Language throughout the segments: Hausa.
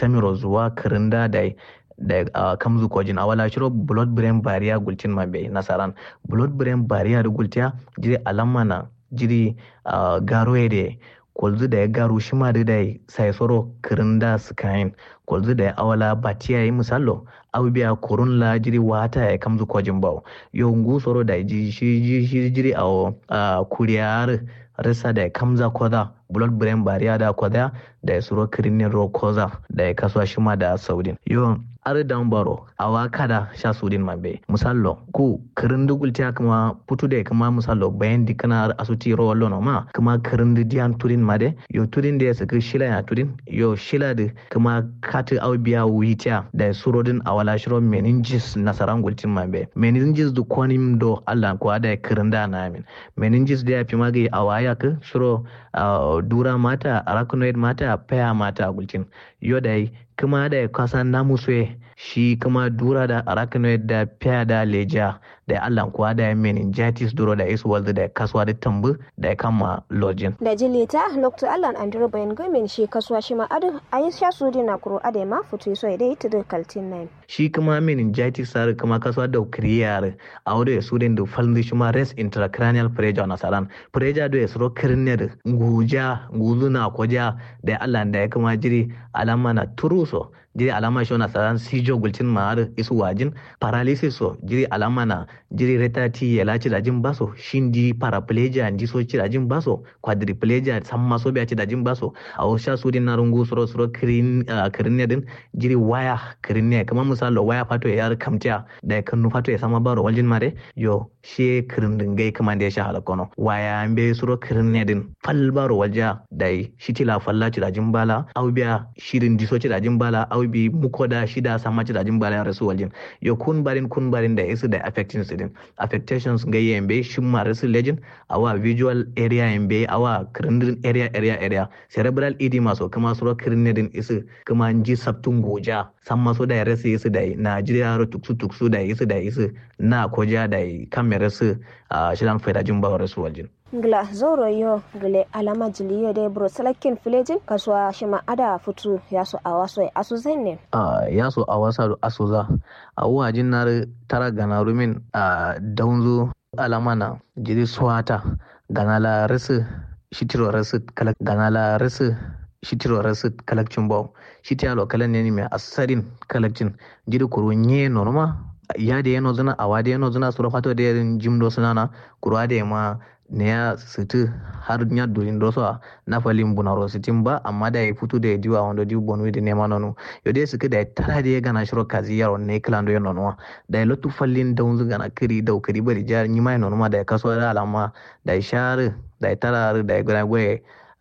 samiro zuwa kirinda da da uh, kamzu kojin awala shiro blood brain barrier gultin mabe nasaran blood brain barrier gultiya jiri alamma na jiri uh, garo de kolzu da ya garu shi ma da sai soro kirinda skain kolzu da ya awala batiya yi misallo abubuwa kurun la jiri wata ya kamzu kojin bawo yau ngu soro da ji shi shi jiri a uh, kuriyar risa da ya kamza koda blood brain barrier da koda da ya suro kirinin ro koza da ya kasuwa shi ma da saudin yau ar dan baro awa kada sha sudin mabe musallo ku kirin dugulta kuma putu da kuma musallo bayan dikana asuti ro wallo no ma kuma kirin diyan turin made yo turin da saka shila ya turin yo shila da kuma katu au biya wuita da surodin awala shiro meninges nasaran gultin mabe meninges du konim do Allah ko da kirin da na amin meninges da ya fi magi awaya ka shiro dura mata arachnoid mata paya mata gultin yo dai kuma da kasa namu shi kuma dura da arachnoid da fiya da leja da allah kuwa da meningitis duro da isu walda da kasuwa da tambu da ya kama lojin. da jilita lokto allan andro bayan gamin shi kasuwa shi ma adu a yi sha su dina kuro ade ma fito so da ita da kaltin nan. shi kuma meningitis sar kuma kasuwa da kiriyar a wadda ya su da falin shi ma rest intracranial pressure na saran pressure da ya suro kirniyar guja guzuna koja da allah da ya kuma jiri alama na turuso jiri alama shi na saran sijo gulcin ma'ar isu wajin paralysis so jiri alama na jiri retati ya laci da jin baso shindi paraplegia ndi so ci da jin baso quadriplegia san maso biya ci da jin baso a wasu su din na rungu suro suro kirin kirin din jiri waya kirin ne kamar misalo waya fato ya yar kamtiya da kan nu fato ya sama baro waljin mare yo she kirin din gai kamar da ya sha halakono waya be suro kirin ne din fal baro walja da shi tila falla ci da jin bala au biya shirin diso ci da jin bala au bi muko da shida sama ci da jin bala ya rasu waljin yo kun barin kun barin da isu da affecting su din affectations ga yembe shin ma rasu legend awa visual area yembe awa kirindin area area area cerebral edema so kuma suro kirindin isu kuma ji sabtun goja san maso da ya rasu isu da Najeriya ro tuksu tuksu da isu da isu na koja da kamera su a shidan faidajin ba rasu waljin ngla zoro yo gule alama jiliyo de bro salakin filejin kaswa shima ada futu yaso awaso asu zenne uh, yaso awasa do asuza awuwa jinnar tara gana rumin a uh, daunzo alama na jiri swata gana la rasu shitiro rasu kala gana la rasu shitiro rasu kalakcin bau shiti alo kalan ne mai asarin kalakcin jiri kuru nye norma ya da yano zuna awa da yano zuna sura fato da yarin jimdo sunana kurwa da ma ne ya situ har nya durin doso na falin bunaro sitin ba amma da ya fito da ya diwa wanda diwa bonu da nema nono yo dai suka da tara da ya gana shiro kazi yaro ne klando ya nono da ya lotu fallin da unzu gana kiri da kiri bari jar ni mai nono ma da ya kaso da alama da ya share da ya tara da ya gana gwaye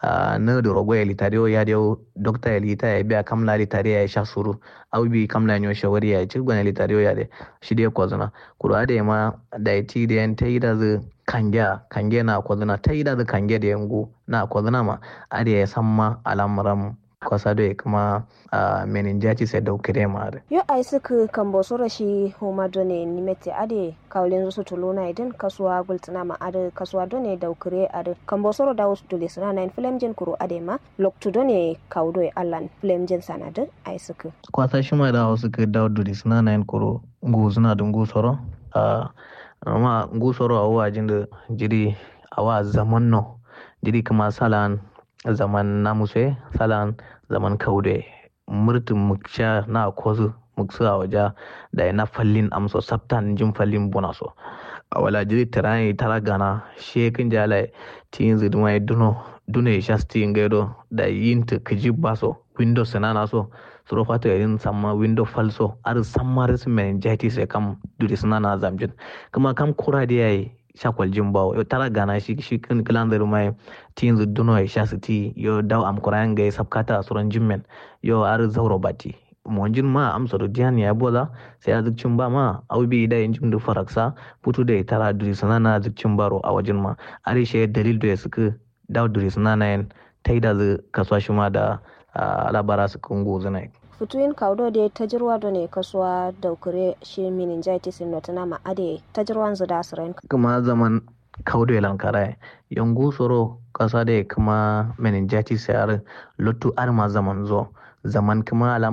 na da rogo ya litari ya da dokta ya lita ya biya kamla litari ya sha suru au bi kamla nyo shawari ya ci gwana litari ya da shi da ya kwazuna kuro da ya ma da ya ti da yan ta yi da zai kange kange na kwazuna ta yi da zai kange da yango na kwazuna ma a da ya san ma al'amuran kwasa da ya kuma meningitis ya daukire ma da. Yo ai suka kan boso rashi homa done nimete ade kawlen su tuluna idan kasuwa gultuna ma ade kasuwa done daukire ade kan boso da wasu dole sana na film jin kuro ade ma loktu done kawdo allan film jin sana da ai suka. Kwasa shi ma da wasu ka dawo dole sana na kuro nguzuna da ngusoro. amma ngusoro a wajen da jiri a wa zaman no jiri kama salan zaman namuse salan zaman kaude murtin muksha na kozu muksu a waje da na fallin amso sabtan jin fallin buna so a wala jiri tirani tara gana shekin jala tin ziduma ya duno dune shasti ngaido da yinta kiji baso windows sanana so suro fata yarin samma window falso ar samma resu meningitis ya kam duri sanana zamjin kuma kam kura da yayi shakwal jin bawo yo tara gana shi shi kan kilan da rumai tin zu duno ya sha siti yo daw am kuran ga sabkata suran jimmen yo ar zauro bati monjin ma amsa do diyan ya bola sai azukcin ba ma aubi da yin jim da faraksa putu da tara duri sanana azukcin baro a wajen ma are shi dalil da suka daw duri sanana yin taida zu kaswa shi ma da labara su kungo zana futuyin kaudo da tajirwa da ne kasuwa daukure shi meningitis in notana ma ade tajirwan zu da siren kuma zaman kaudo yalan kara yangu soro kasa da kuma meningitis yar lotu arma zaman zo zaman kuma